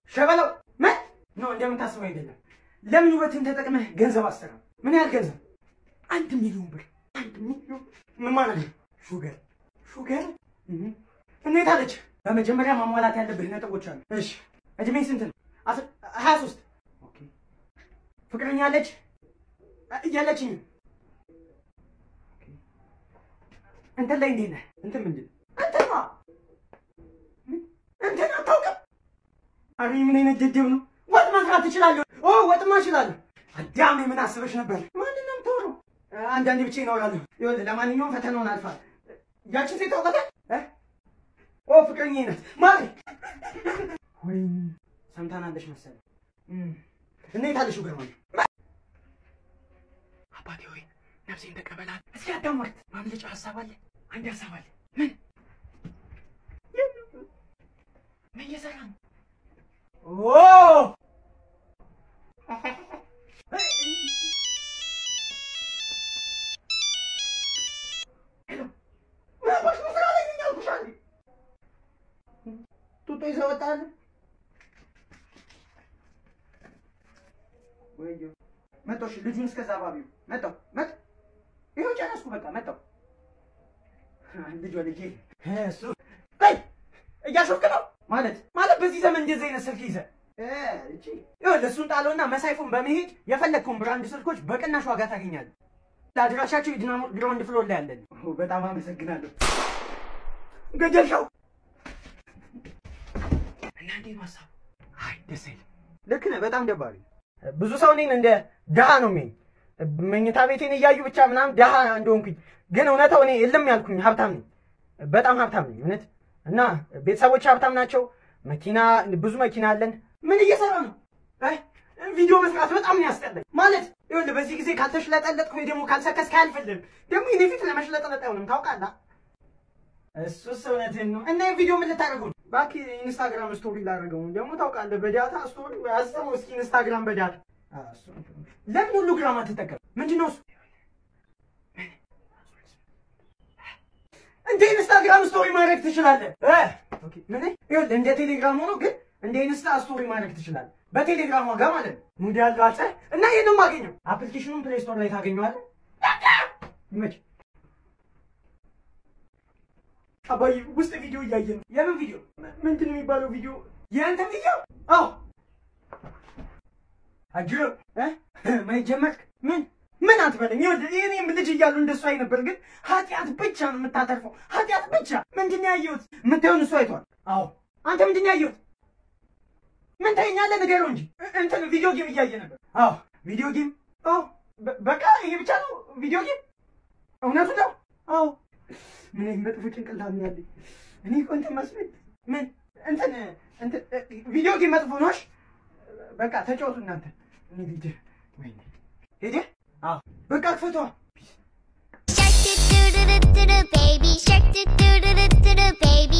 ሸበላው ምን ነው እንደምታስበው አይደለም። ለምን ውበትን ተጠቅመህ ገንዘብ አሰራ? ምን ያህል ገንዘብ? አንድ ሚሊዮን ብር። አንድ ሚሊዮን ምን ማለት ነው? ሹገር ሹገር እንዴት አለች? በመጀመሪያ ማሟላት ያለብህ ነጥቦች አሉ። እሺ እድሜ ስንት ነው? ሀያ ሶስት ፍቅረኛ አለች? የለችኝም። እንትን ላይ እንዴት ነህ? እንትን ምንድን ነው? እንትን ነዋ። እንትን አታውቅም? አረ ምን አይነት ደደብ ነው? ወጥ መስራት ትችላለህ? ኦ ወጥማ እችላለሁ። አዳም ምን አስበሽ ነበር? ማንን ነው የምታወራው? አንዳንዴ ብቻ ይኖራለሁ። ይኸውልህ ለማንኛውም ፈተናውን አልፋል። ያችን ሴት ታውቃታለህ? ኦ ፍቅረኛዬ ናት ማለት ወይ ሰምታናለሽ መሰለኝ። እንዴት አለሽ ገርማኝ አባቴ ሆይ ነፍሴን ተቀበላት። እስኪ አዳምጥ። ማምለጫ ሀሳብ አለ። አንድ ሀሳብ አለ። ምን ምን እየሰራ ነው? ኦ ጡጦ ይዘህ ወጣህ? ወይዬ መጣሁ። እሺ ልጁን እስከዛ ባቢው መጣሁ መጣሁ። ይኸው ጨረስኩ። በቃ መጣሁ። ልጇ ልጄ እሱ ቆይ እያሾፍክ ነው ማለት ማለት በዚህ ዘመን እንደዚህ አይነት ስልክ ይዘህ እቺ ይኸውልህ እሱን ጣለውና መሳይፉን በመሄድ የፈለግከውን ብራንድ ስልኮች በቅናሽ ዋጋ ታገኛለህ። ለአድራሻቸው የዲናሞ ግራውንድ ፍሎር ላይ ያለን። በጣም አመሰግናለሁ። ገደልከው እና እንዴት ነው ሀሳቡ? አይ ደስ አይልም። ልክ ነህ። በጣም ደባሪ ብዙ ሰው እኔን እንደ ድሃ ነው የሚኝ መኝታ ቤቴን እያዩ ብቻ ምናምን ድሃ እንደሆንኩኝ፣ ግን እውነታው እኔ እልም ያልኩኝ ሀብታም ነኝ። በጣም ሀብታም ነኝ እውነት። እና ቤተሰቦች ሀብታም ናቸው። መኪና ብዙ መኪና አለን። ምን እየሰራ ነው? ቪዲዮ መስራት በጣም ነው ያስጠላኝ። ማለት ይኸውልህ በዚህ ጊዜ ካልተሽለጠለጥክ ወይ ደግሞ ካልሰከስክ አያልፍልህም። ደግሞ የኔ ፊት ለመሽለጠለጥ አይሆንም ታውቃለህ። እሱስ እውነትህን ነው። እና ቪዲዮ ምን ልታደርገው ነው? እባክህ ኢንስታግራም ስቶሪ ላደርገው ነው። ደግሞ ታውቃለህ በዳታ ስቶሪ አስበው እስኪ ኢንስታግራም በዳታ ለምን ሁሉ ግራም አትጠቀም? ምንድን ነው እሱ? እንደ ኢንስታግራም ስቶሪ ማድረግ ትችላለህ። ምን ይኸውልህ እንደ ቴሌግራም ሆኖ ግን እንደ ኢንስታ ስቶሪ ማድረግ ትችላለህ። በቴሌግራም ዋጋ ማለት ነው። ሙድ ያለው አለ እና ይሄን ነው የማገኘው። አፕሊኬሽኑን ፕሌይ ስቶር ላይ ታገኘዋለህ። ይመችህ። አባዬ ውስጥ ቪዲዮ እያየ ነው። የምን ቪዲዮ? ምንድን ነው የሚባለው ቪዲዮ? የእንትን ቪዲዮ? አዎ አጅሮ ማየት ጀመርክ? ምን ምን አትበለኝ። ይኸውልህ እኔም ልጅ እያሉ እንደሱ አይ ነበር፣ ግን ኃጢአት ብቻ ነው የምታተርፈው። ኃጢአት ብቻ። ምንድን ነው ያየሁት? የምታየውን እሱ አይቷል። አዎ አንተ ምንድን ነው ያየሁት? ምን ታየኛለህ? ንገረው እንጂ እንትን ቪዲዮ ጌም እያየ ነበር። አዎ ቪዲዮ ጌም። አዎ በቃ ይሄ ብቻ ነው ቪዲዮ ጌም። እውነቱ ነው። አዎ ምን አይነት መጥፎ ጭንቅላት ነው ያለኝ። እኔ እኮ እንትን መስሎኝ ምን እንትን እንትን ቪዲዮ ጌም መጥፎ ነው። እሺ በቃ ተጫወቱ እናንተ። እኔ ልጅ ወይኔ ሄደ። አዎ በቃ ክፈቷ። Shark doo doo doo doo doo baby shark doo doo doo doo doo doo baby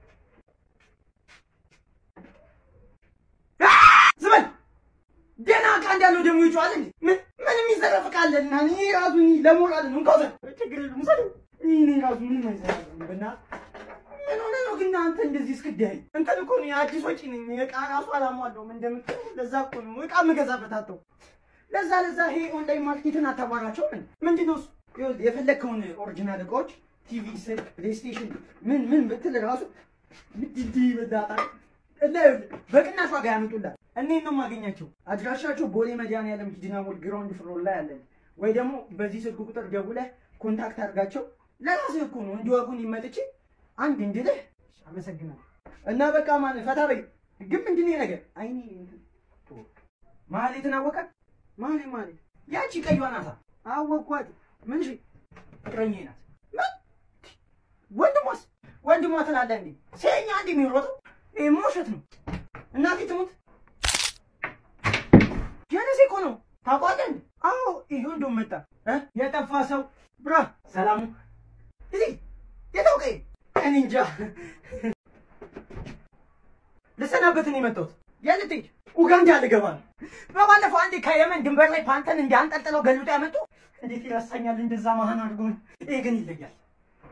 ዝበል ደህና ዕቃ እንዳለው ደግሞ ይጮሃል እንዴ? ምን ምንም ይዘረፍ ዕቃ አለ እና እኔ ራሱ እኔ ለሞራል ነው እንኳን ችግር የለም ውሰደው። እኔ ራሱ ምንም አይሰራም። በእናትህ ምን ሆነህ ነው ግን አንተ እንደዚህ እስክዳይ? እንትን እኮ ነው የአዲስ ወጪ ነኝ። ዕቃ ራሱ አላሟለውም እንደምትለው ለዛ እኮ ነው ዕቃ የምገዛበት አተው ለዛ ለዛ ይሄ ኦንላይን ማርኬትን አታባራቸው። ምን ምንድን ነው እሱ? ይኸውልህ የፈለግከውን ኦሪጂናል ዕቃዎች ቲቪ፣ ስልክ፣ ፕሌይስቴሽን ምን ምን ብትል ራሱ ምድድ ይበዛታል እና ይኸውልህ በቅናሽ ዋጋ ያመጡላል። እኔን ነው የማገኛቸው። አድራሻቸው ቦሌ መድኃኒዓለም ኪድና ሞል ግራውንድ ፍሎር ላይ አለን። ወይ ደግሞ በዚህ ስልክ ቁጥር ደውለህ ኮንታክት አድርጋቸው። ለራስህ እኮ ነው እንዲወጉን ይመጥቼ አንድ እንድልህ አመሰግናለሁ። እና በቃ ማለት ፈታ በይ። ግን ምንድን ነው ይሄ ነገር? አይኔ ማህሌትን አወቃት? ማህሌት ማህሌት ያቺ ቀይዋ ናታ። አወኳት። ምን እሺ ፍቅረኛዬ ናት። ምን ወንድሟስ? ወንድሟ ትላለህ እንዴ? ሴኛ እንዴ የሚሮጠው? ይሄማ ውሸት ነው። እናቴ ትሙት የነሴ እኮ ነው። ታውቋለህ እንዴ? አዎ ይሄው እንደውም መጣ እ የጠፋ ሰው ብራ ሰላሙ እዚህ የታውቀኝ እኔ እንጃ ልሰናበት ነው የመጣሁት። የት ልትሄድ? ኡጋንዳ ልገባ ነው። በባለፈው አንዴ ከየመን ድንበር ላይ ፓንተን እንዲያንጠልጥለው ገልጦ ያመጡ እንዴት ይረሳኛል? እንደዛ መሀን አድርጎ ይሄ ግን ይለያል።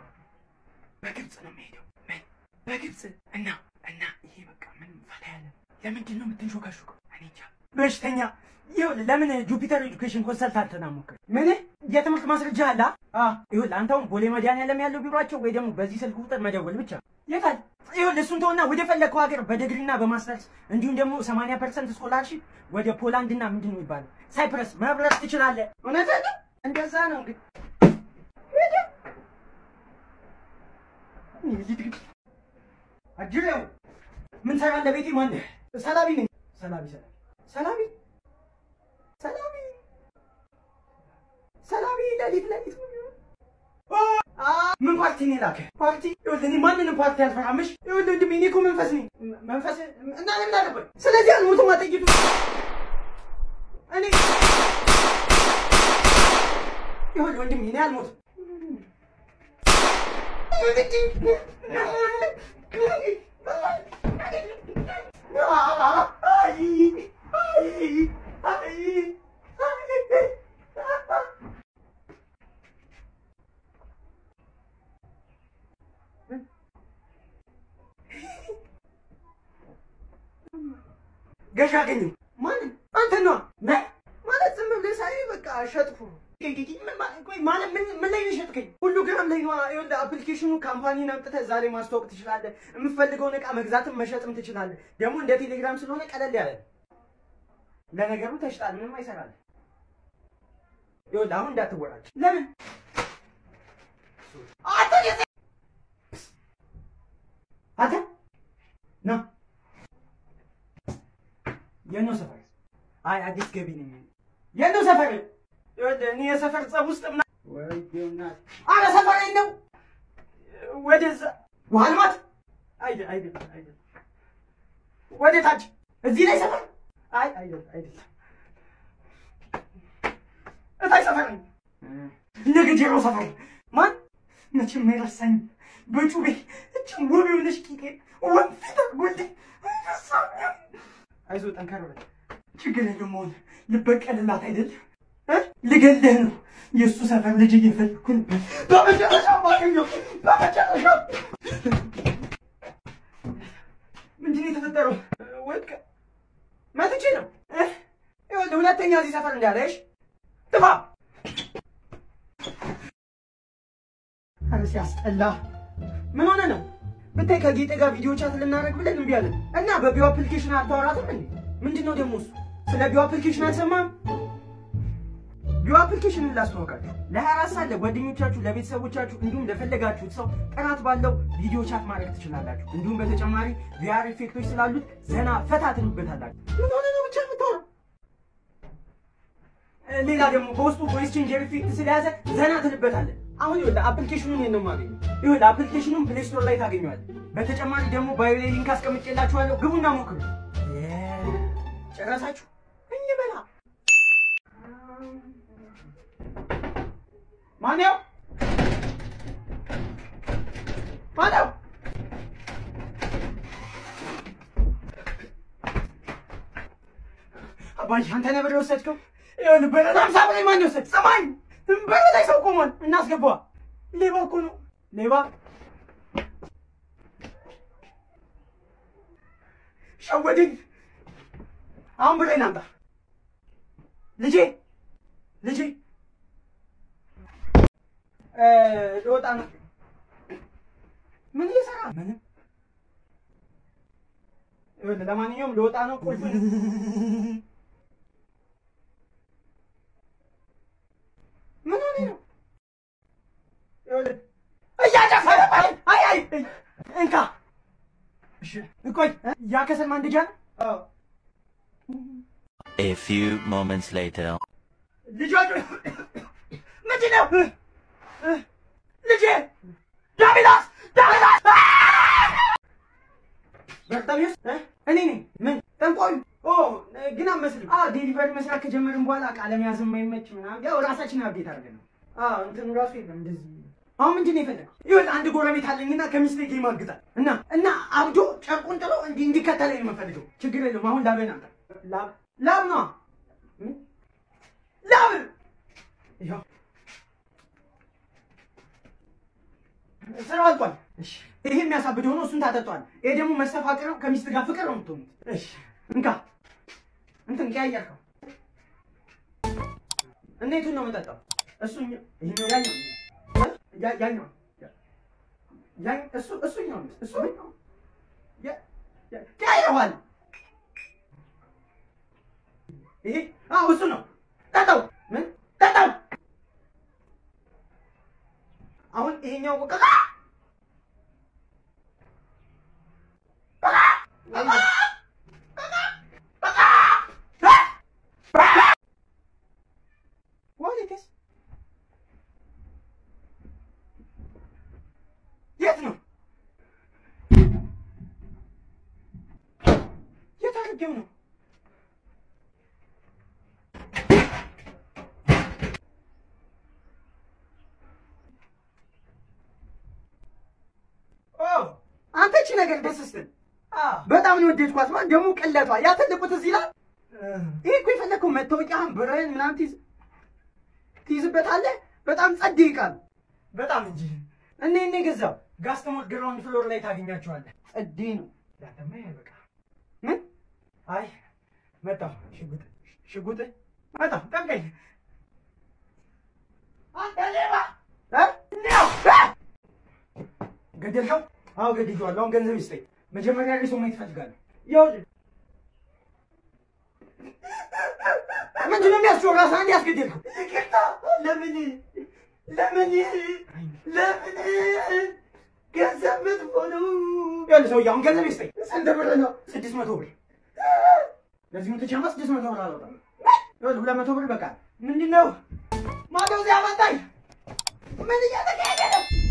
በግብፅ ነው የሚሄደው። ምን በግብፅ እና እና ይሄ በቃ ምን ፈታ ያለ ለምንድን ነው የምትንሾካሾከው? እኔ እንጃ። በሽተኛ ይኸውልህ፣ ለምን ጁፒተር ኤዱኬሽን ኮንሰልታንትን አትሞክርም? ምን የትምህርት ማስረጃ አለ? አዎ፣ ይኸውልህ፣ አንተ አሁን ቦሌ መድኃኒዓለም ያለው ቢሯቸው ወይ ደግሞ በዚህ ስልክ ቁጥር መደወል ብቻ። የታል? ይኸውልህ፣ እሱን ተውና ወደ ፈለግከው ሀገር በዲግሪና በማስተርስ እንዲሁም ደግሞ 80 ፐርሰንት ስኮላርሺፕ ወደ ፖላንድና ምንድን ነው የሚባለው ሳይፕረስ መብረር ትችላለህ። እውነትህን ነው። እንደዛ ነው እንግዲህ አጅሬው ምን ሰራለህ? ቤቴ ማነህ? ሰላቢ ነኝ። ሰላቢ ሰላቢ ሰላቢ ሰላቢ ሰላቢ ለሊት ለሊት ምን ፓርቲ ነው የላከህ? ፓርቲ ይኸውልህ፣ እኔ ማንንም ፓርቲ አልፈራምሽ። ይኸውልህ ወንድሜ፣ እኔ እኮ መንፈስ ነኝ። መንፈስ እና ምን አለበት? ስለዚህ አልሞትም። አጠይቱ እኔ ይኸውልህ ወንድሜ፣ እኔ አልሞትም። ገዥ አገኘሁ። ማንን? አንተን ነዋ። ማለት ዝም ብለህ ሳይ በቃ ሸጥኩ። ቆይ ማለት ምን ምን ላይ ነው የሸጥከኝ? ሁሉ ግራም ላይ ነዋ። ይኸውልህ አፕሊኬሽኑ ካምፓኒን አምጥተህ እዛ ላይ ማስተዋወቅ ትችላለህ። የምትፈልገውን ዕቃ መግዛትም መሸጥም ትችላለህ። ደግሞ እንደ ቴሌግራም ስለሆነ ቀለል ያለ ነው። ለነገሩ ተሽጣል፣ ምንም አይሰራልህ። ይኸውልህ አሁን እንዳትወራጭ። ለምን አንተ አንተ ና የነው ሰፈር? አይ አዲስ ገቢ ነኝ። የነው ሰፈር? ይኸውልህ እኔ የሰፈር ጸብ ውስጥ ምና ወይ ቢሆናል። አረ ሰፈር ነው ወደዛ ዋልማት አይደል አይደል አይደል ወደ ታች እዚህ ላይ ሰፈር አይ አይደል አይደል እታይ ሰፈር ነው ነገጀሮ ሰፈር ማን መቼም አይረሳኝም። በጩቤ እችን ውብ የሆነች ቂጤ ወንፊት ጎልድ አይዞህ ጠንከር በል ችግር የለውም። አሁን ልበቀልላት አይደል ልገልህ ነው። የእሱ ሰፈር ልጅ እየፈለኩ ነበር። በመጨረሻ ማገኘው በመጨረሻ ምንድን ነው የተፈጠረው? ወድቀ መትቼ ነው። ይኸውልህ ሁለተኛ እዚህ ሰፈር እንዳለሽ ጥፋ። ኧረ ሲያስጠላ። ምን ሆነ ነው ብታይ ከጌጤ ጋር ቪዲዮ ቻት ልናደርግ ብለን እምቢ አለን እና በቢዮ አፕሊኬሽን አታወራትም እንዴ? ምንድን ነው ደግሞ እሱ? ስለ ቢዮ አፕሊኬሽን አልሰማም? ቢዮ አፕሊኬሽንን ላስተዋወቃችሁ ለ24 ሰዓት ለጓደኞቻችሁ፣ ለቤተሰቦቻችሁ እንዲሁም ለፈለጋችሁት ሰው ጥራት ባለው ቪዲዮ ቻት ማድረግ ትችላላችሁ። እንዲሁም በተጨማሪ ቪአር ኢፌክቶች ስላሉት ዘና ፈታ ትሉበታላችሁ። ምን ሆነ ነው ብቻ የምታወራው? ሌላ ደግሞ በውስጡ ቮይስ ቼንጀር ኢፌክት ስለያዘ ዘና ትልበታለን። አሁን ይኸውልህ አፕሊኬሽኑን የት ነው የማገኘው? ይኸውልህ አፕሊኬሽኑን ፕሌይ ስቶር ላይ ታገኘዋለህ። በተጨማሪ ደግሞ ባዮ ላይ ሊንክ አስቀምጬላችኋለሁ። ግቡና ሞክሩ። ጨረሳችሁ? እንበላ ማነው ማነው? አባዬ አንተ ነበር የወሰድከው? ይኸውልህ በረዳም ሳብ ላይ ማን የወሰድ? ሰማኝ በር ላይ ሰው ቆሟል። እናስገባዋ። ሌባ እኮ ነው ሌባ። ሸወደኝ። አሁን ብሬን አምጣ ልጄ ልጄ ልወጣ ነው። ምን እየሰራ ምንም። ይኸውልህ ለማንኛውም ልወጣ ነው። ቁልፍ ምን ሆነ ነው? ይኸውልህ እያጨፈረ አይ አይ እንካ። እሺ ቆይ ያ ከሰል ማንደጃ ነው? አዎ A few moments later. ልጆቹ ምንድን ነው? ልጄ ዳቢላስ ዳቢላስ በርታሚስ እኔ ነኝ። ምን ጠንቋዩ? ኦ ግን አመስልም። አዎ ዴሊቨሪ መስራት ከጀመርን በኋላ ቃለ መያዝ የማይመች ምናምን ያው ራሳችን አብዴት አድርገን ነው። አዎ እንትኑ ራሱ የለም እንደዚህ። አሁን ምንድን ነው የፈለገው? ይኸውልህ አንድ ጎረቤት አለኝና ከሚስቴ ጋር ይማግጣል እና እና አብዶ ጨርቁን ጥሎ እንዲህ እንዲከተለኝ ነው የምፈልገው። ችግር የለም። አሁን ላቤን አምጣ። ላብ ላብ ነው ላብ ይኸው ስራው አልቋል። እሺ ይሄ የሚያሳብድ ሆኖ እሱን ታጠጧል። ይሄ ደግሞ መስተፋቅር ነው። ከሚስት ጋር ፍቅር ነው የምትሆኑት። እሺ እንካ እንትን ቀያየርከው እና የቱን ነው የምጠጣው? እሱ ይሄኛው ያኛው ያ- ያኛው ያ- እሱ እሱኛው እሱ ያ- ያ- ቀያይረዋል። ይሄ አዎ እሱ ነው። ጠጣው ምን ጠጣው። አሁን ይሄኛው ቆቀቃ What is this? የት ነው? የት አድርጌው ነው? አንተ እቺ ነገር ደስ ስትል በጣም ነው ወደድኳት። ማለት ደግሞ ቅለቷ ያ ትልቁ ትዝ ይላል። ይሄ እኮ የፈለግከው መታወቂያህን ብርህን ምናምን ትይዝ ትይዝበታለህ። በጣም ጸድ ይቃል በጣም እንጂ እኔ እኔ ገዛው ጋስተሞት ግራውንድ ፍሎር ላይ ታገኛቸዋለህ። ጸዴ ነው ዳተማ በቃ ምን አይ መጣሁ። ሽጉጥ ሽጉጥ መጣሁ። ጠብቀኝ አንተ ሌባ እ እንዲያው እ ገደልከው? አዎ ገድዬዋለሁ። አሁን ገንዘብ ይስጠኝ። መጀመሪያ ላይ ሰው ማየት እፈልጋለሁ። ይኸውልህ ምንድን ነው የሚያስጮህ? ራስህ አንድ ያስገደልከው። ይቅርታ። ለምን ለምን ለምን ገንዘብ መጥፎ ነው። ይኸውልህ ሰውዬው አሁን ገንዘብ ይስጠኝ። ስንት ብር ነው? ስድስት መቶ ብር። ለዚህ መቶ ቻማ ስድስት መቶ ብር አልወጣም። ይኸውልህ ሁለት መቶ ብር በቃ። ምንድን ነው ማደው እዚያ አመጣኝ። ምን እየተካሄደ ነው?